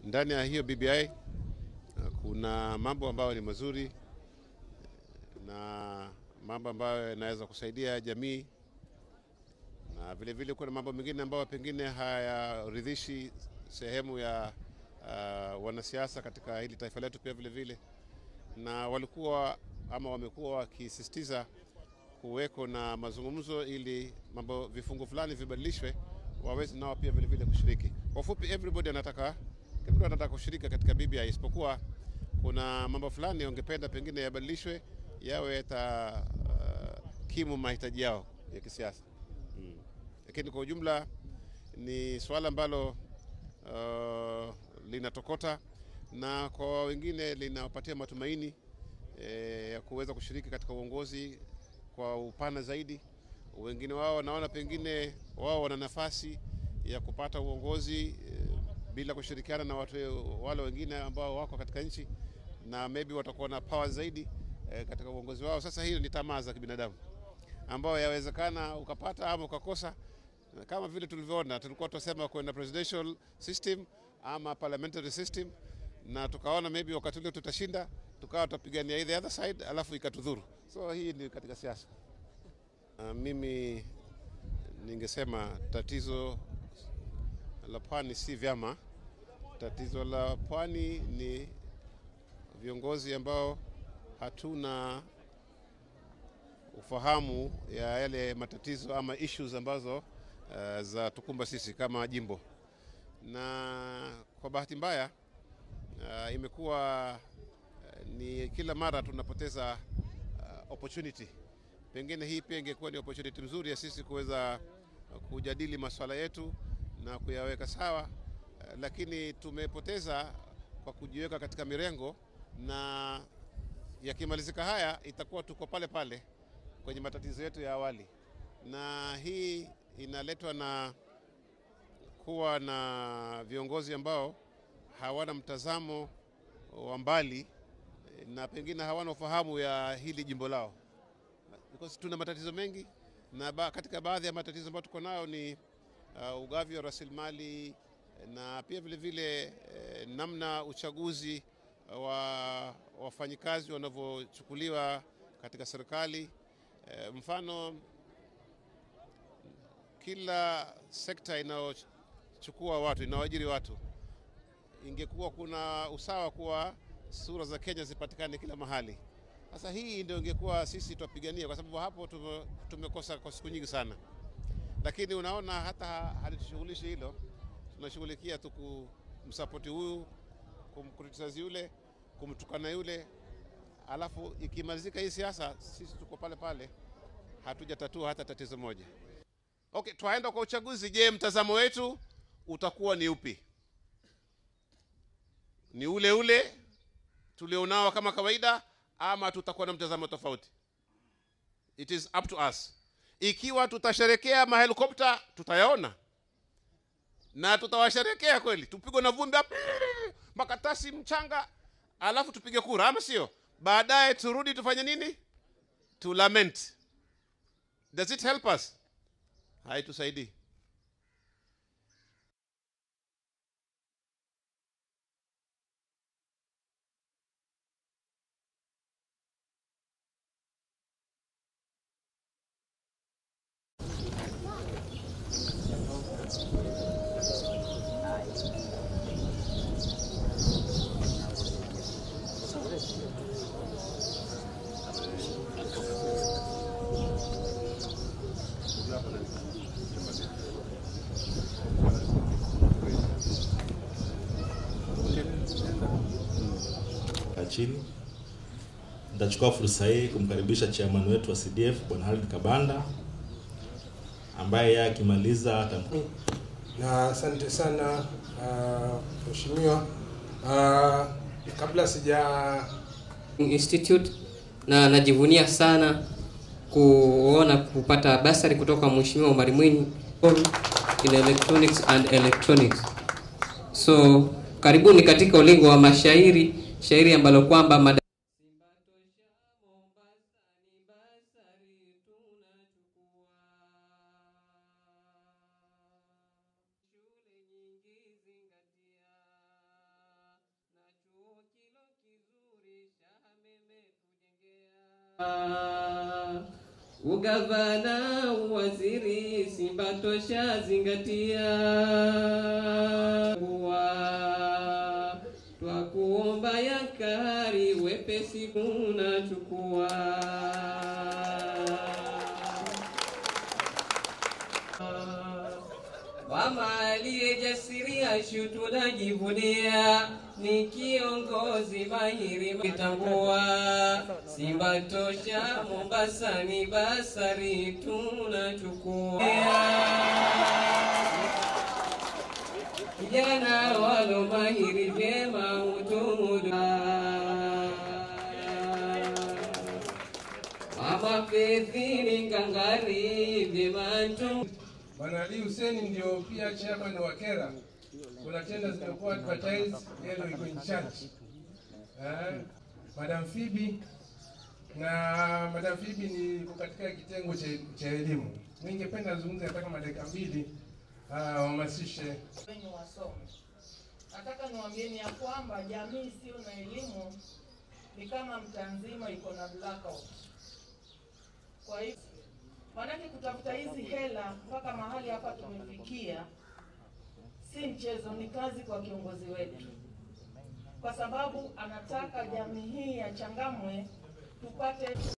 ndani ya hiyo BBI kuna mambo ambayo ni mazuri na mambo ambayo yanaweza kusaidia jamii, na vile vile kuna mambo mengine ambayo pengine hayaridhishi sehemu ya uh, wanasiasa katika hili taifa letu pia vile vile, na walikuwa ama wamekuwa wakisisitiza kuweko na mazungumzo ili mambo vifungu fulani vibadilishwe, waweze nao pia vile vile kushiriki. Kwa ufupi, everybody anataka kila mtu anataka kushiriki katika BBI, isipokuwa kuna mambo fulani wangependa pengine yabadilishwe yawe yata uh, kimu mahitaji yao ya kisiasa mm. Lakini kwa ujumla ni swala ambalo uh, linatokota na kwa wengine linawapatia matumaini eh, ya kuweza kushiriki katika uongozi kwa upana zaidi. Wengine wao wanaona pengine wao wana nafasi ya kupata uongozi eh, bila kushirikiana na watu wale wengine ambao wako katika nchi na maybe watakuwa na power zaidi eh, katika uongozi wao. Sasa hiyo ni tamaa za kibinadamu ambayo yawezekana ukapata ama ukakosa, kama vile tulivyoona, tulikuwa tunasema kwenda presidential system ama parliamentary system, na tukaona maybe wakati ule tutashinda, tukawa tutapigania either other side, alafu ikatudhuru. So hii ni katika siasa. Uh, mimi ningesema tatizo la pwani si vyama. Tatizo la pwani ni viongozi ambao hatuna ufahamu ya yale matatizo ama issues ambazo uh, za tukumba sisi kama jimbo, na kwa bahati mbaya uh, imekuwa uh, ni kila mara tunapoteza uh, opportunity. Pengine hii pia ingekuwa ni opportunity mzuri ya sisi kuweza kujadili masuala yetu na kuyaweka sawa, uh, lakini tumepoteza kwa kujiweka katika mirengo, na yakimalizika haya itakuwa tuko pale pale kwenye matatizo yetu ya awali, na hii inaletwa na kuwa na viongozi ambao hawana mtazamo wa mbali na pengine hawana ufahamu ya hili jimbo lao, because tuna matatizo mengi, na ba, katika baadhi ya matatizo ambayo tuko nayo ni uh, ugavi wa rasilimali na pia vile vile eh, namna uchaguzi wa wafanyikazi wanavyochukuliwa katika serikali. Eh, mfano kila sekta inayochukua watu inayoajiri watu, ingekuwa kuna usawa kuwa sura za Kenya zipatikane kila mahali. Sasa hii ndio ingekuwa sisi twapigania, kwa sababu hapo tume, tumekosa kwa siku nyingi sana, lakini unaona hata halitushughulishi hilo, tunashughulikia tu kumsapoti huyu, kumkritisize yule, kumtukana yule, alafu ikimalizika hii siasa, sisi tuko pale pale, hatujatatua hata tatizo moja. Okay, twaenda kwa uchaguzi. Je, mtazamo wetu utakuwa ni upi? Ni ule ule tulionao kama kawaida, ama tutakuwa na mtazamo tofauti? It is up to us. Ikiwa tutasherekea mahelikopta, tutayaona na tutawasherekea kweli, tupigwe na vumbi makatasi mchanga, alafu tupige kura, ama sio? Baadaye turudi tufanye nini? To lament. Does it help us? Haitusaidii. chini. Nitachukua fursa hii kumkaribisha chairman wetu wa CDF Bwana Halid Kabanda ambaye yeye akimaliza atam na asante sana mheshimiwa. Uh, kabla sija Institute na najivunia sana kuona kupata basari kutoka Mheshimiwa Omar Mwinyi in electronics and electronics. So karibuni katika ulingo wa mashairi, shairi ambalo kwamba mada Ugavana, uwaziri, Simba tosha zingatia. Wa- Twakuomba yakari, wepesi kunachukua. Mama aliyejasiria shu tunajivunia, ni kiongozi mahiri kitambua. Simba tosha Mombasa ni basari tunachukua. Vijana walo mahiri vyema utumudu. Mama Fedhili ngangari vyema tu Bwana Ali Hussein ndio pia chairman wa Kera. Kuna tenda zimekuwa advertised, yeye ndio iko in charge. Eh, Madam Phoebe na Madam Phoebe ni iko katika kitengo cha cha elimu. Ningependa azungumze hata kama dakika mbili ah, wahamasishe wenye wasome. Nataka niwaambieni ya kwamba jamii isiyo na elimu ni kama mtaa nzima iko na blackout. Kwa hivyo maanake kutafuta hizi hela mpaka mahali hapa tumefikia si mchezo, ni kazi kwa kiongozi wetu, kwa sababu anataka jamii hii ya Changamwe tupate